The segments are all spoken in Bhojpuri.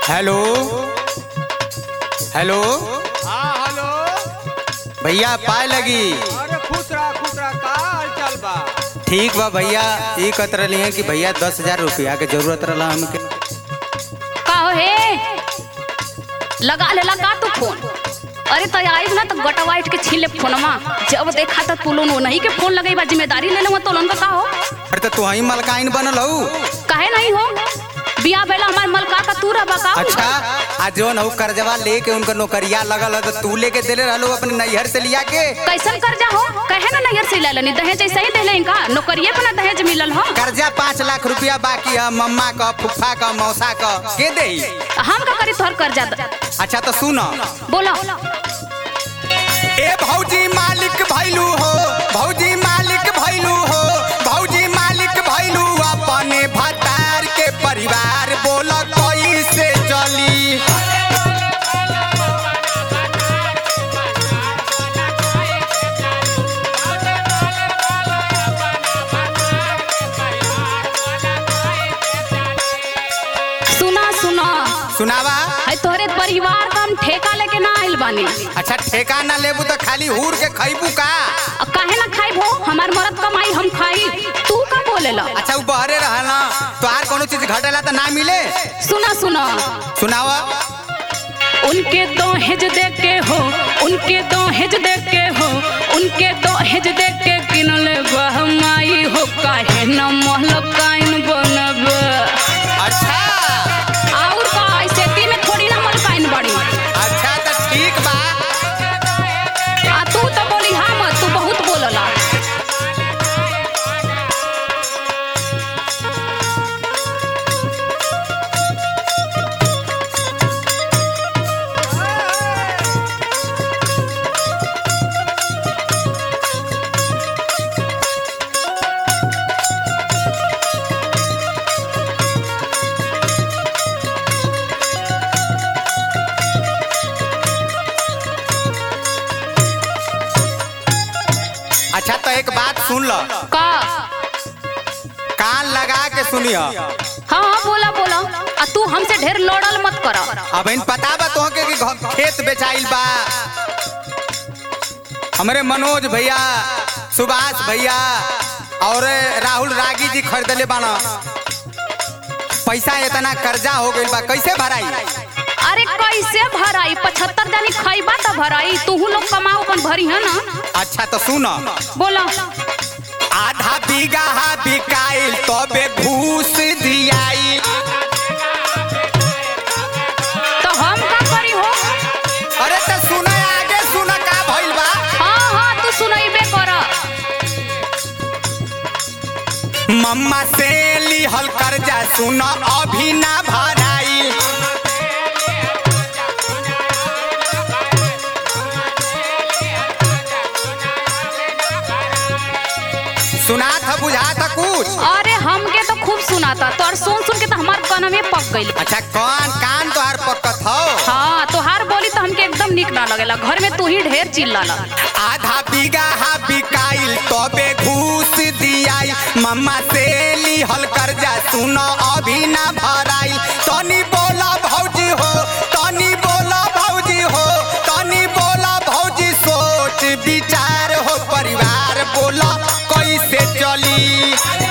हेलो हेलो हाँ हेलो भैया पाए लगी अरे खुश रहा खुश रहा का हाल चाल बा ठीक बा भैया ये कहत रही है कि भैया दस हजार रुपया के जरूरत रहा हमके का हो हे लगा ले लगा तू फोन अरे तो आइब ना तो गटवाइट के छीन ले फोनमा जब देखा तो तू लोन नहीं के फोन लगई बा जिम्मेदारी ले लेवा तो लोन का का हो अरे तो तू ही मलकाइन बनल हऊ काहे नहीं हो बिया बेला हमार मलका का तू रहा का अच्छा आ जोन हऊ कर्जवा लेके उनका नौकरिया लगल है तो तू लेके देले रहलो अपने नैहर से लिया के कैसन कर्जा हो कहे ना नैयर से ले दहेज ऐसे ही देले का नौकरिए पे ना दहेज मिलल हो कर्जा पाँच लाख रुपया बाकी है मम्मा का फुफा का मौसा का के दे हम का करी तोहर कर्जा द- अच्छा तो सुन बोलो ए भौजी मालिक भैलू हो भौजी मालिक भैलू हो भौजी मालिक भैलू अपने भतार के परिवार बोल कैसे चली सुना सुना सुनावा है तोहरे परिवार का हम ठेका लेके ना आइल बानी अच्छा ठेका ना लेबू तो खाली हूर के खैबू का अब काहे ना खाई भो हमार मरद कमाई हम खाई तू का बोलेला अच्छा वो बहरे रहना तो आर कोनो चीज घटेला तो ना मिले सुना सुना सुनावा उनके दहेज दे के हो उनके दहेज दे के हो उनके दहेज दे के किनल बहमाई हो काहे न महलकाइन बनब अच्छा और का ऐसे ती में थोड़ी ना महलकाइन बड़ी अच्छा तो ठीक बा आ तू तो बोली हाँ मत तू बहुत बोलला अच्छा तो एक बात सुन लो का कान लगा के सुनियो हाँ हाँ बोला बोला आ तू हमसे ढेर लड़ल मत कर अब इन पता बा तोहके कि घ- खेत बेचाइल बा हमरे मनोज भैया सुभाष भैया और राहुल रागी जी खरीदले बाना पैसा इतना कर्जा हो गइल बा कैसे भराई अरे कैसे भराई पचहत्तर जानी खैबा तो भराई तू लोग कमाओ अपन भरी है ना अच्छा तो सुन बोला आधा बीघा बिकाइल तबे घूस दियाई तो हम का करी हो अरे तो सुन आगे सुन का भइल बा हाँ हाँ तू सुनैबे कर मम्मा से लिहल कर्जा सुन अभी ना भराई सुना था बुझा था कुछ अरे हमके तो खूब सुनाता तो और सुन सुन के तो हमार कनवे पक गइल अच्छा कौन कान तोहार पक्कत हो हाँ तोहार बोली तो हमके एकदम निक ना लगेला घर में तू ही ढेर चिल्लाला आधा बीघा बिकाइल तबे घूस दियाई मम्मा से लिहल कर्जा सुन अभी ना भराई तनी बोला भौजी हो तनी बोला भौजी हो तनी बोला भौजी सोच विचार हो परिवार बोला कैसे चली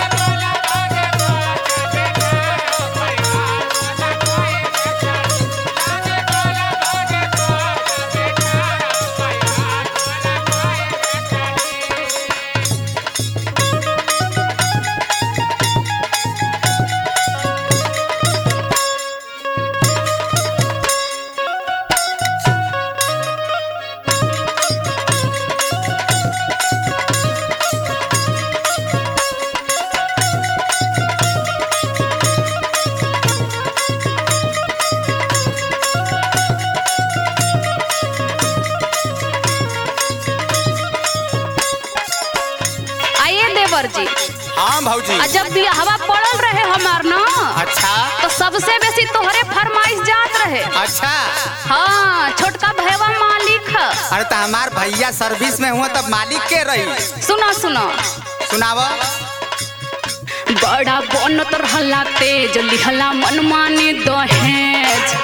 आइए देवर जी हाँ भौजी आ जब भी हवा पड़ल रहे हमार ना अच्छा तो सबसे बेसी तोहरे फरमाइश जात रहे अच्छा हाँ छोटका भैया मालिक ह। अरे तो हमार भैया सर्विस में हुआ तब मालिक के रही सुनो सुनो सुनावा बड़ा बनत रहला तेज लिहला मनमानी दहेज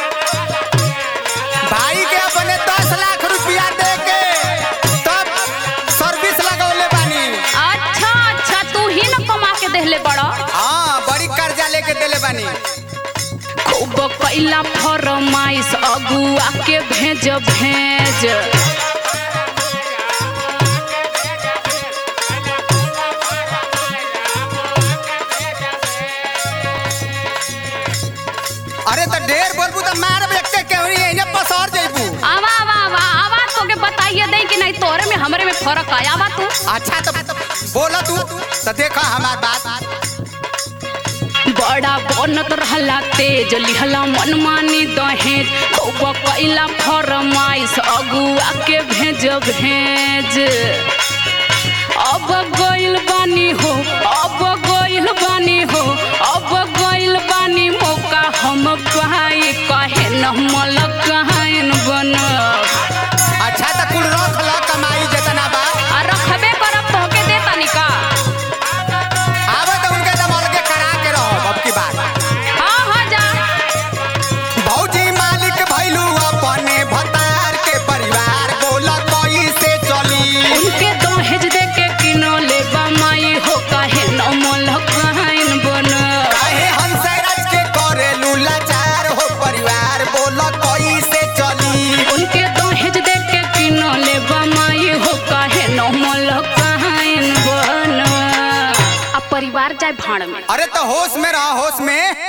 भाई के अपने दस लाख रुपया दे के तब सर्विस लगौले बानी अच्छा अच्छा तू ही न कमा के देहले बड़ा हाँ बड़ी कर्जा लेके देले बानी खूब कैला फरमाइश अगुआ के भेज भेज अरे तो ढेर बोलबू तो मार व्यक्ति के हुई एने पसर जइबू आवा आवा आवा आवा तो के बताइए दे कि नहीं तोरे में हमरे में फर्क आया आवा तू अच्छा तो बोला तू तो देखा हमार बात बड़ा बनत रहला तेज लिहला मनमानी दहेज खूब कैला फरमाइश अगुआ के भेज भेज अब गइल बानी हो अब गइल बानी हो अब गइल बानी मौका हम पाई कहे न मलकाइन बनब अच्छा तो कुल रख ल कमाई जितना बा आ रखबे करब तोहके दे तनी का आवे तो उनके दम अलगे करा के रहो अब की बात हाँ हाँ जा भौजी मालिक भैलू अपने भतार के परिवार बोला कोई से चली उनके दहेज दे के किनो ले बमाई हो काहे न मलकाइन बनब काहे हंसराज के करेलू लाचार हो परिवार बोला कोई से चली उनके दहेज दे के किनो ले बमाई हो काहे न मलकाइन बनब आ परिवार जाए भाड़ में अरे तो होश में रहा होश में